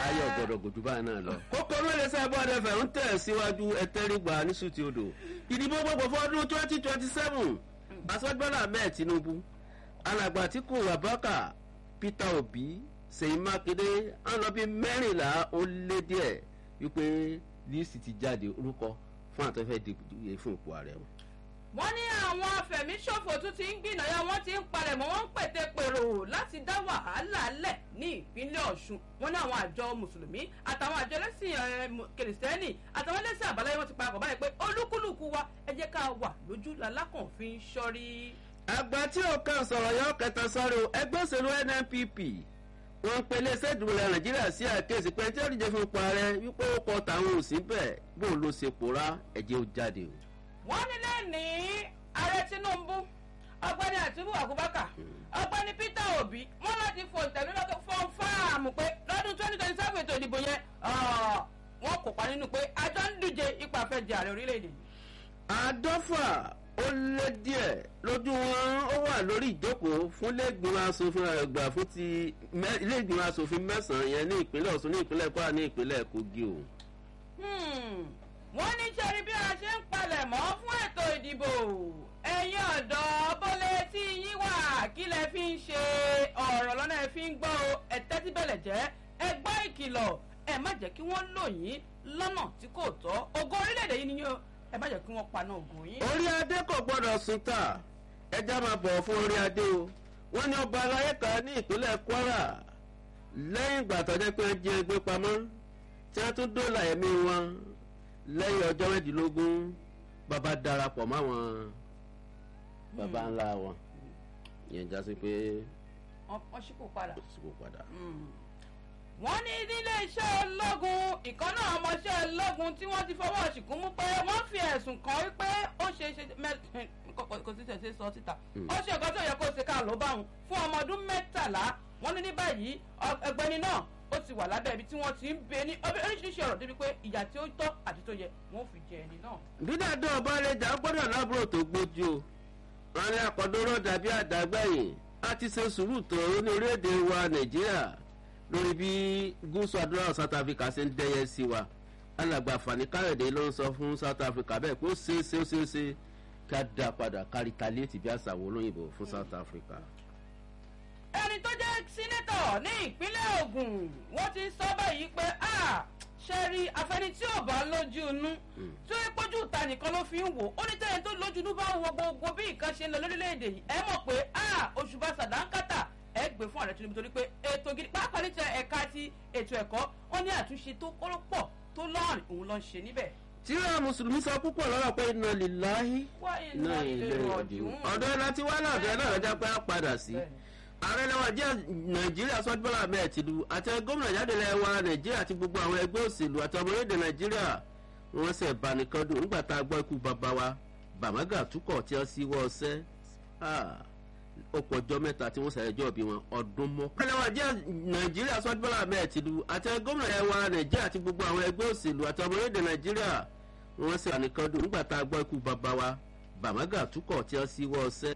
ayọ̀ gbọ́dọ̀ gòjú báyìí náà lọ. kókó mẹ́rin sábà dẹfẹ̀ ń tẹ̀ síwájú ẹtẹ́rìgbà ní sùtì odò ìdìbò gbogbo fọdún twenty twenty seven aṣọ́gbọ́n ahmed tinubu alàgbà tí kò wà bákà peter obi sèyí mákindé ń lọ bí mẹ́rìnlá ó lé díẹ̀ wípé líìsì ti jáde orúkọ fún àtọ́fẹ́ dìbò fún ipò ààrẹ wọn wọ́n ní àwọn afẹ̀míṣòfò tún ti ń gbìnàyà wọ́n ti ń palẹ̀mọ́ wọ́n ń pète pèrò láti dá wàhálà lẹ̀ ní ìpínlẹ̀ ọ̀ṣun wọ́n ní àwọn àjọ mùsùlùmí àtàwọn àjọ ẹlẹ́sìn kìrìsìtẹ́nì àtàwọn ẹlẹ́sìn àbáláyé wọ́n ti parapọ̀ báyìí pé olúkúlùkù wa ẹ jẹ́ ká wà lójú lalákàn fi ń ṣọ́rí. àgbà tí ó kàn sọ̀rọ̀ yọ kẹta sọ́rọ̀ ẹgbẹ́ òṣèlú nnpp wọn pe iléeṣẹ́ ìdìbò ilẹ̀ nàìjíríà sí àkéèsí pé tí ó díje fún ipò ààrẹ wípé ó kọ tàwọn òsì bẹ́ẹ̀ bó ló ṣe pòórá ẹ̀jẹ̀ ó jáde o wọ́n ní lẹ́ni ààrẹ tinubu ọgbẹ́ni àtúbù àkúbákà ọgbẹ́ni peter obi wọ́n láti fò ìtẹ̀lélọ́kẹ́ fọ́n fáàmù pé lọ́dún twenty twenty seven ètò ìdìbò yẹn wọ́n kópa nínú pé àjọ ń díje ipa fẹ́jẹ̀ ààrẹ orílẹ̀-èdè yìí. àádọ́fà ó lé díẹ̀ lójú wọn ó wà lórí ìjókòó fún iléègbìmọ̀ asòfin àgbà fún ti iléègbìmọ̀ asòfin mẹ́sàn-án yẹn ní ìpínlẹ̀ ọ̀sùn ní ìpínlẹ̀ kwara ní ìpínlẹ̀ kogi o wọ́n ní sẹ́rí bí a ṣe ń palẹ̀ mọ́ fún ètò ìdìbò ẹ̀yin ọ̀dọ́ bọ́lẹ̀ tí yín wà kí lẹ fi ń ṣe ọ̀rọ̀ lọ́nà ẹ fi ń gbọ́ o ẹ tẹ́tí bẹ̀lẹ̀ jẹ́ ẹ gbọ́ ìkìlọ̀ ẹ má jẹ́ kí wọ́n lò yín lọ́nà tí kò tọ́ ògo orílẹ̀-èdè yìí nìyẹn ẹ má jẹ́ kí wọ́n paná ògùn yín. orí adé kò gbọ́dọ̀ sùn tà ẹja máa bọ̀ fún orí adé o wọ́n ní ọba aláyé kan ní ìpínlẹ̀ kwara lẹ́yìn ìgbà tó jẹ́ pé jẹ́ ẹgbẹ́ pamọ́ tí wọ́n tún dóòlà ẹ̀mí wọn lẹ́yìn ọjọ́ mẹ́ẹ̀ẹ́dínlógún bàbá darapọ̀ máwọn bàbá ńlá wọn yẹn já sí pé. wọ́n ṣípò padà. ṣípò padà. wọ́n ní nílé iṣẹ́ ológun ìkànnà ọmọọṣẹ́ ológun tí wọ́n ti fọwọ́ ṣìkún mú pé wọ́n fi ẹ̀sùn kàn wípé ó ṣe ṣe kò sí tẹ̀sí sọ síta ó ṣe nǹkan tó yẹ kó ṣe ká ló bá wọn fún ọmọ ọdún mẹ́tàlá wọ́n ní ní báyìí ẹgbẹ́ni náà ó ti wà lábẹ́ ibi tí wọ́n ti ń bẹ ní oríṣiríṣi ọ̀rọ̀ débi pé ìyà tí ó tọ́ àti tó yẹ wọ́n fi jẹ ẹni náà. dídàdó ọba lẹjà gbọ́dọ̀ lábúrò tó gbójú o wọn ní àkọdọrọ dàbí àdágbẹ̀yìn a ti ṣe sùúrù tó ní orílẹ̀-èdè wa nàìjíríà lórí bí gúúsù adúláwọ̀ south africa ṣe ń dẹ́yẹ sí wa alàgbà fani káyọ̀dé ló ń sọ fún south africa bẹ́ẹ̀ pé ó ṣe é ṣe ó ṣe é ṣe ká dá padà ká retaliate bí àṣà wo olóyìnbó fún south africa ẹni tó jẹ́ sínétọ̀ ní ìpínlẹ̀ ogun wọ́n ti sọ báyìí pé ṣe rí afẹni tí ò bá lójú inú tí ó yẹ pójú ìta nìkan ló fi ń wò ó ní tẹ́lẹ̀ tó lójú inú bá wọ gbogbo bí nǹkan ṣe ń lọ lórílẹ̀‐èdè yìí ẹ mọ̀ pé oṣù bá sàdánkátà ẹ gbé fún ààrẹ tinubu torí pé ètò gidi pàápàá ní tẹ ẹ̀ka ti ètò ẹ̀kọ́ wọn ní àtúnṣe tó kọ́lọ́pọ̀ tó lọ́ọ̀rìn òun ló ń ṣe níbẹ̀ tíra mùsùlùmí sọ púpọ̀ lọ́rọ̀ pé iná lè láyé náà ilé ọ̀dùn ọ̀dọ́ ẹ̀ láti wá náà ọ̀dọ́ ẹ̀ náà lọ́jà pé á padà sí ààrẹ lẹ́wọ̀n jẹ́ nàìjíríà sọ́júbọ́lá ahmed tìlú àti gómìnà jáde lẹ́wọ̀ nàìjíríà àti gbogbo àwọn ẹgbẹ́ òṣèlú àti ọmọ orílẹ̀-èdè nàìjíríà wọ́n ṣe ìbánikọ́dún nígbà tá a gbọ́ ikú bàbá wa bàmágà túkọ̀ tí wọ́n sí wọ́ ọsẹ́ ó pọ̀ ọjọ́ mẹ́ta tí wọ́n ṣàyẹ̀jọ́ bí wọn ọdún mọ́. lẹ́wọ̀n jẹ́ nàìjíríà sọ́júbọ́lá ahmed tìlú àti gómìnà lẹ́wọ̀ nàìjíríà àti gbogbo àwọn ẹgbẹ́ òṣèlú àti ọmọ orílẹ̀-èdè nàìjíríà wọ́n ṣe ìbánikọ́dún nígbà tá a gbọ́ ikú bàbá wa bàmágà túkọ̀ tí wọ́n sí wọ́ ọsẹ́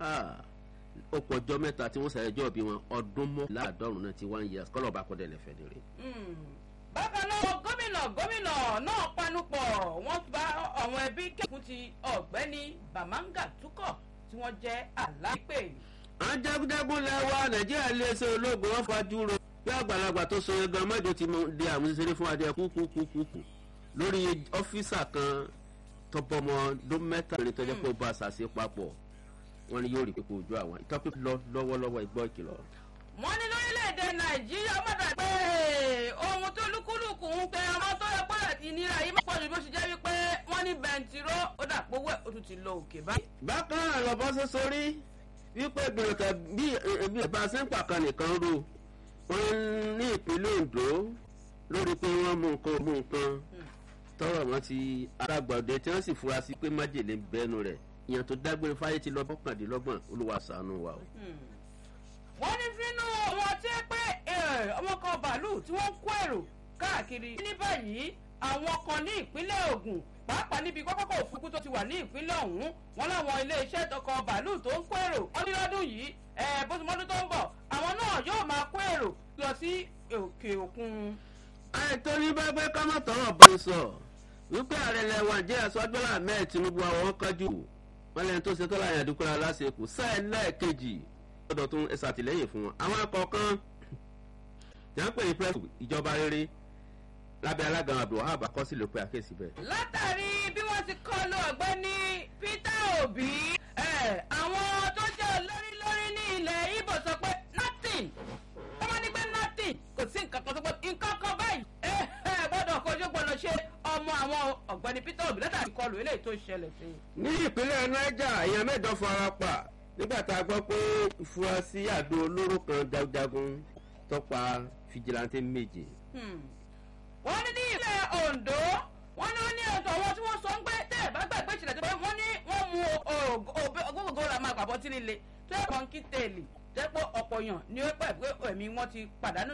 ó pọ̀ ọjọ́ mẹ́ta tí wọ́n ṣàyẹ̀jọ́ bí wọn ọdún mọ́ láàdọ́rùn náà ti wá ń yẹ kọ́lọ̀ bá kọ́dẹ̀ lẹ́fẹ̀ẹ́ nìyẹn. bákan náà gómìnà gómìnà náà panupọ̀ wọ́n bá àwọn ẹbí kẹ́kùn ti ọ̀gbẹ́ni bàmáńgà túkọ̀ tí wọ́n jẹ́ aláìpẹ́. àwọn jagunjagun lẹ́wọ́ nàìjíríà iléeṣẹ́ ológun wọn fajú ro bí àgbàlagbà tó so yẹn gan mẹ́jọ ti di àmúṣeré fún adé kúkúkúkú lórí ọ́fíìsà kan tọpọmọ ọdún mẹ́tàlélẹ́ tó jẹ́ pé ó bá a ṣàṣe papọ̀ wọn ni yóò rí pípé ojú àwọn ìtọ́pẹ́ lọ lọ́wọ́lọ́wọ́ ìgbọ́ ìkìlọ̀. wọ́n ní lórílẹ̀‐èdè nàìjíríà mọ̀dà pé ohun tó lúkúlùkù ń pe ọmọ tó yẹ pé ìnira yìí máa pọ̀jù bó ṣe jẹ́ wípé wọ́n ní bẹntiró ó dà pé owó ẹ̀ ó tún ti lọ òkè báyìí. bákan náà lọ bọ́ sí sórí wípé gbèròtà bí ẹbí ẹ̀bá sẹ́ńpà kan nìkan ro wọn ní ìpínlẹ̀ ondo lórí pé wọ́n mú nǹkan mú nǹkan tọrọ wọn ti arágbàdé tí wọ́n sì fura sí pé májèlé bẹ́nu rẹ̀ ìyàn tó dágbére fáyé ti lọ mọ́kàndínlọ́gbọ̀n olúwa sànú wa o. wọ́n ní fínú wọn tí pé ọmọ kan bàálù tí wọ́n ń kó èrò káàkiri ní báyìí àwọn kan ní ìpínlẹ̀ ogun pàápàá níbi pápákọ̀ òfurufú tó ti wà ní ìpínlẹ̀ ọ̀hún wọn láwọn iléeṣẹ́ tọkọ bàálù tó ń kó èrò wọn ní lọ́dún yìí bó ti mọ́dún tó ń bọ̀ àwọn náà yóò máa kó èrò lọ sí òkè òkun àìtó ní bẹ́ẹ̀ ká má tọrọ bá ń sọ wípé ààrẹ ilẹ̀ wa jẹ́ sọ́jọ́lá mẹ́ẹ̀ tinubu àwọn kájú wọn lẹ́yìn tó ṣe tó láyìn àdúgbò aláṣekù sáà lẹ́ẹ̀kejì lọ́dọ̀ tó ń ṣàtìlẹ́yìn fún wọn àwọn akọ̀ọ̀kan tí wọ́n pè ní pẹ́ẹ́sì ìjọba rere lábẹ́ alága abdulhab akọsílẹ̀ pé àkéèsí bẹ́ẹ̀. látàrí bí wọ́n ti kọlu ọ̀gbẹ́ni peter obi àwọn tó jẹ́ olórí lórí ní ilẹ̀ ibo sọ pé nothing wọ́n máa ní pé nothing kò sí nǹkan kan tó pé nǹkan kan báyìí ẹ ẹ gbọ́dọ̀ kojú gbọ́dọ̀ ṣe ọmọ àwọn ọ̀gbẹ́ni peter obi látàrí kọlu eléyìí tó ṣẹlẹ̀ sí i. ní ìpínlẹ̀ niger èèyàn mẹ́jọ fara pa nígbà tá a gbọ́ pé ìfurasí àdó olóró kan jagunjagun tọ́pa fìjìláńtẹ́ méje. wọ́n ní ní ilẹ̀ ondo wọ́n ní wọ́n ní ọ̀tọ̀ àwọn tí wọ́n sọ ń gbé tẹ́ ẹ̀ bá gbàgbé ìṣẹ̀lẹ̀ tó bá wọ́n ní wọ́n mu ogógógó ra máa pàbọ̀ tí nílé tó yẹ kàn kí tèèlì jẹ́ pé ọ̀pọ̀ yàn ni ó pẹ̀ pé ẹ̀mí wọn ti pàdánù